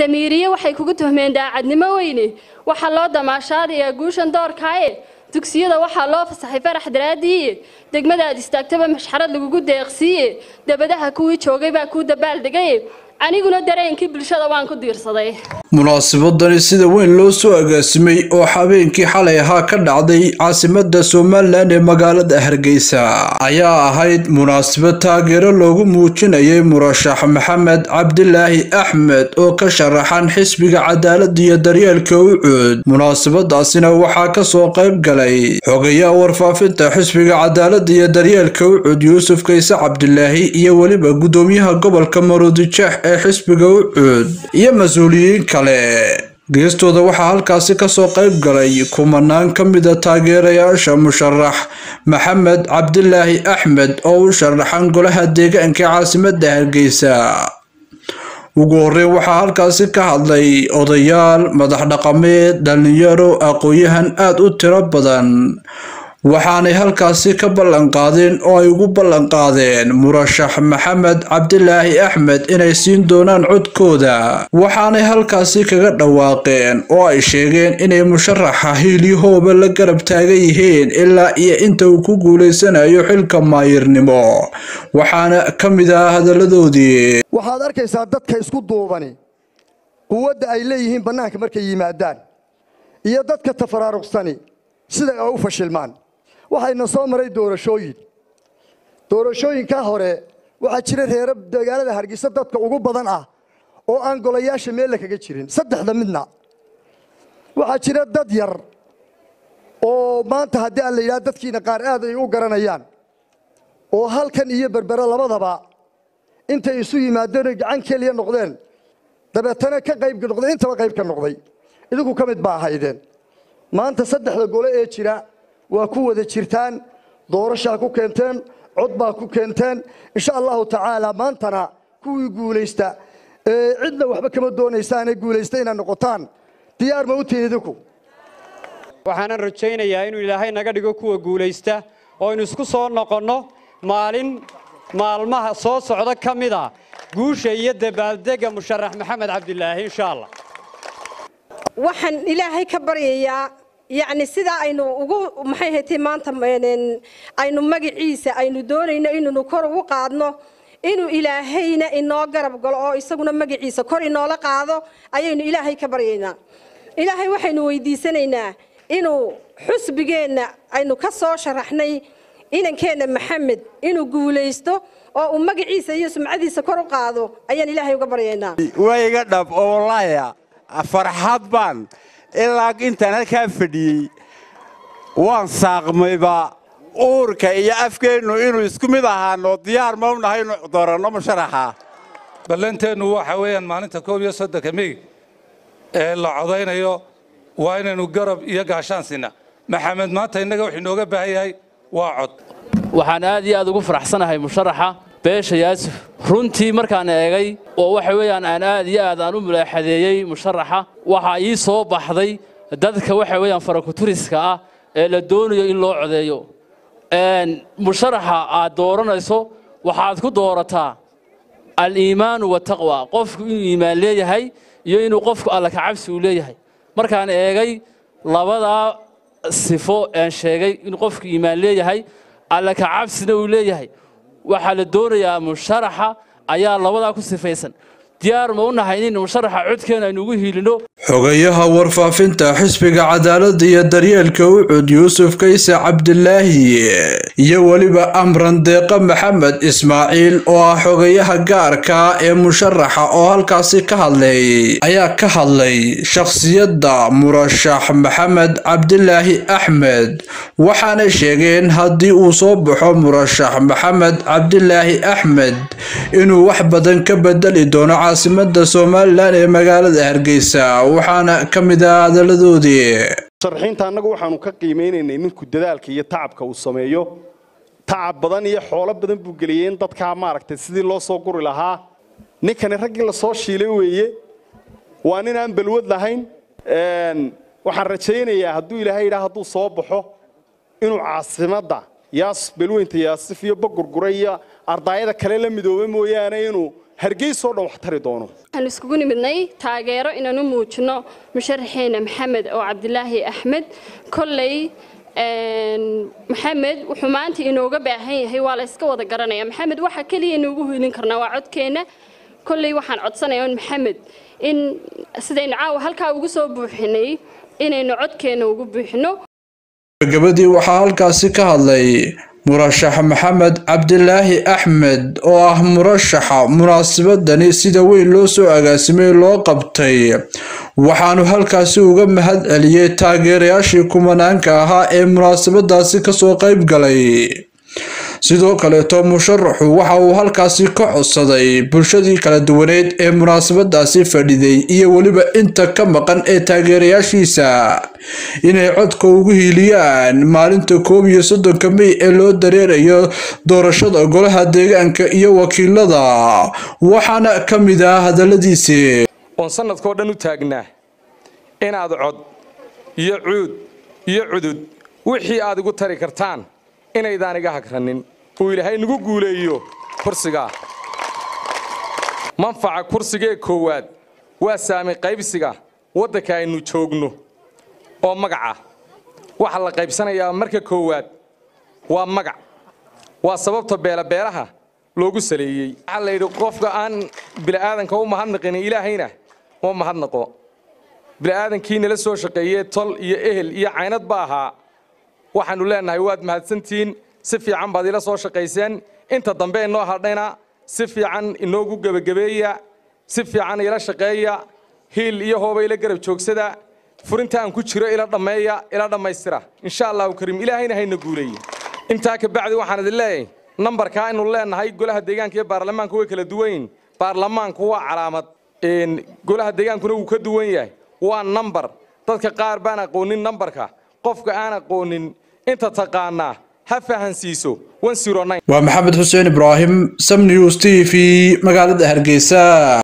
damiiriye waxay kugu tuhmeen daacadnimo weyne waxaa loo damaashaadayaa guushan doorkaaye dugsiyada waxaa loo fasaxay farax daraadiiye degmadaad istaagtaba mashxarad lagugu deeqsiiye dabadaha kuwii joogay baa kuu dabaaldegaye aniguna dareenkii bulshada waan ku diirsaday munaasabadani sida weyn loo soo agaasimay oo habeenkii xalay ahaa ka dhacday caasimada somalilan ee magaalada hargeysa ayaa ahayd munaasabad taageero loogu muujinayay murashax maxamed cabdilaahi axmed oo ka sharaxan xisbiga cadaalada iyo daryeelka ucuud munaasabadaasina waxaa kasoo qayb galay xogayaha warfaafinta xisbiga cadaalada iyo daryeelka ucuud yuusuf kayse cabdilaahi iyo weliba gudoomiyaha gobolka maruudijeex ee xisbiga ucuud iyo mas-uuliyiin kale geestooda waxaa halkaasi kasoo qayb galay kumanaan ka mida taageerayaasha musharax maxamed cabdilaahi axmed oo u sharaxan golaha deegaanka caasimada hargeysa ugu horeyn waxaa halkaasi ka hadlay odayaal madax dhaqameed dhalinyaro aqoon-yahan aada u tiro badan waxaanay halkaasi ka ballanqaadeen oo ay ugu ballanqaadeen murashax maxamed cabdilaahi axmed inay siin doonaan codkooda waxaanay halkaasi kaga dhawaaqeen oo ay sheegeen inay musharaxa hiilyahooba la garab taagan yihiin ilaa iyo inta uu ku guuleysanayo xilka maayirnimo waxaana ka mid ah hadaladoodii waxaad arkaysaa dadka isku duubani quwadda ay leeyihiin bannaanka markay yimaadaan iyo dadka tafaraaruqsani sida ay u fashilmaan waxayna soo maray doorashooyin doorashooyinkaa hore waxaa jira reero magaalada hargeysa dadka ugu badan ah oo aan golayaasha meella kaga jirin saddexda midna waxaa jira dad yar oo maanta haddii aan la yidhaha dadkiina qaar aad ay u garanayaan oo halkan iyo berbere labadaba intay isu yimaadeen oy gacan keliya noqdeen dabeetana ka qayb noqdeen intaba qayb ka noqday idinku ka mid baa ahaydeen maanta saddexda gole ee jira waa ku wada jirtaan doorashaa ku keenteen cod baa ku keenteen insha allahu tacaala maantana kuwii guulaysta ee cidna waxba kama doonaysaanee guulaysta inaad noqotaan diyaar ma u tihin idinku waxaanan rajaynayaa inuu ilaahay naga dhigo kuwa guulaysta oo aynu isku soo noqonno maalin maalmaha soo socda ka mid a guusha iyo dabaaldega musharax maxamed cabdilaahi insha allah waxaan ilaahay ka baryayaa yacni sidaa aynu ugu maxay haytay maanta aynu magaciisa aynu doonayno inaynu kor ugu qaadno inuu ilaahayna inoo garab galo oo isaguna magaciisa kor inoola qaado ayaynu ilaahay ka baryaynaa ilaahay waxaynu weydiisanaynaa inuu xusbigeenna aynu ka soo sharaxnay inankeenna maxamed inuu guulaysto oo uu magaciisa iyo sumcadiisa kor u qaado ayaan ilaahay uga baryaynaa wayga dhab oo walaaya farxad baan ilaa intaan halkaa fadhiyey waan saaqmayba uurka iyo afkeennu inuu isku mid ahaano diyaar ma u nahay inu dooranno musharaxa ballanteennu waxa weeyaan maalinta koob iyo soddonka mey ee la codaynayo waa inaynu garab iyo gaashaan sinna maxamed maanta innaga wuxuu inooga baahan yahay waa cod waxaan aad iyo aad ugu faraxsanahay musharaxa beesha yaasuf runtii markaan eegay oo waxa weeyaan aan aad iyo aad aan u mulaaxadeeyey musharaxa waxaa ii soo baxday dadka waxa weeyaan farakuturiska ah ee la doonayo in loo codeeyo musharaxa aad dooranayso waxaad ku doorataa al-iimaanu wataqwa qofku inuu iimaan leeyahay iyo inuu qofku alla kacabsi uu leeyahay markaan eegay labadaa sifo aan sheegay inuu qofku iimaan leeyahay alla kacabsina uu leeyahay waxaa la doonayaa musharaxa ayaa labadaa ku sifaysan diyaar ma u nahay in musharaxa codkeena aynu ugu hiilino xogayaha warfaafinta xisbiga cadaalada iyo daryeelka ucud yuusuf kayse cabdilaahi iyo weliba amran deeqa maxamed ismaaciil oo ah xogayaha gaarka ee musharaxa oo halkaasi ka hadlay ayaa ka hadlay shakhsiyadda murashax maxamed cabdilaahi axmed waxaanay sheegeen haddii uu soo baxo murashax maxamed cabdilaahi axmed inuu wax badan ka bedeli doono caasimada somalilan ee magaalada hargeysa waxaana ka mid ah hadaladoodii sharxiinta annagu waxaanu ka qiimeynaynay ninku dadaalka iyo tacabka uu sameeyo tacab badan iyo xoolo badan buu geliyey in dadkaa maaragtay sidii loo soo guri lahaa ninkani raggii lasoo shiilay weeye waa nin aan balwad lahayn waxaan rajaynayaa hadduu ilaahay yidhaha hadduu soo baxo inuu caasimadda yaas balweynta yaasif iyo bagurgura iyo ardaayada kale la midooba mooyaane inuu hargeysoo dhan wax tari doono waxaan iskugu nimidnay taageero inaan u muujino musharaxeena maxamed oo cabdilaahi axmed kolley maxamed wuxuu maanta inooga baahan yahay waa la iska wada garanaya maxamed waxa keliya inuugu hiilin karnaa waa codkeenna kolley waxaan codsanayaa un maxamed in sidaynu caawa halkaa ugu soo buuxinay inaynu codkeenna ugu buuxino gabadii waxaa halkaasi ka hadlay murashax maxamed cabdilaahi axmed oo ah murashaxa munaasabadani sida weyn loo soo agaasimay loo qabtay waxaanu halkaasi uga mahad celiyey taageerayaashii kumanaanka ahaa ee munaasabadaasi kasoo qayb galay sidoo kaleeto musharaxu waxa uu halkaasi ka codsaday bulshadii kala duwaneed ee munaasabadaasi fadhiday iyo weliba inta ka maqan ee taageerayaashiisa inay codka ugu hiiliyaan maalinta koob iyo soddonka mey ee loo dareerayo doorashada golaha deegaanka iyo wakiilada waxaana ka mid ah hadaladiisii oon sanadkao dhan u taagnaa inaad cod iyo cuud iyo cudud wixii aad igu tari kartaan inaydaan iga hagranin uu ilaahay nagu guuleeyo kursigaa manfaca kursigee koowaad waa saami qaybsiga waddanka aynu joogno oo magaca waxa la qaybsanayaa marka koowaad waa magac waa sababta beelabeelaha loogu saleeyey waxaa la yidhi qofka aan bili'aadanka u mahadnaqin ilaahayna uma mahadnaqo bili'aadankii nala soo shaqeeyey tol iyo ehel iyo caynad ba ahaa waxaannu leennahay waad mahadsantihiin si fiican baad ila soo shaqayseen inta dambe inoo hadhayna si fiican inoogu gebagabeeya si fiican ila shaqeeya hiil iyo hooba ila garab joogsada furinta aan ku jiro ila dhammeeya ila dhammaystira insha allahu kariim ilaahayna hayna guuleeye intaa ka bacdi waxaan idin leeyahay nambarkaa aynu leennahay golaha deegaanka iyo baarlamaanku way kala duwan yihin baarlamaanku waa calaamad golaha deegaankuna wuu ka duwan yahay waa nambar dadka qaar baan aqoonin nambarka qofka aan aqoonin inta taqaanaa ha fahansiiso waa maxamed xuseen ibraahim sam news t v magaalada hargeysa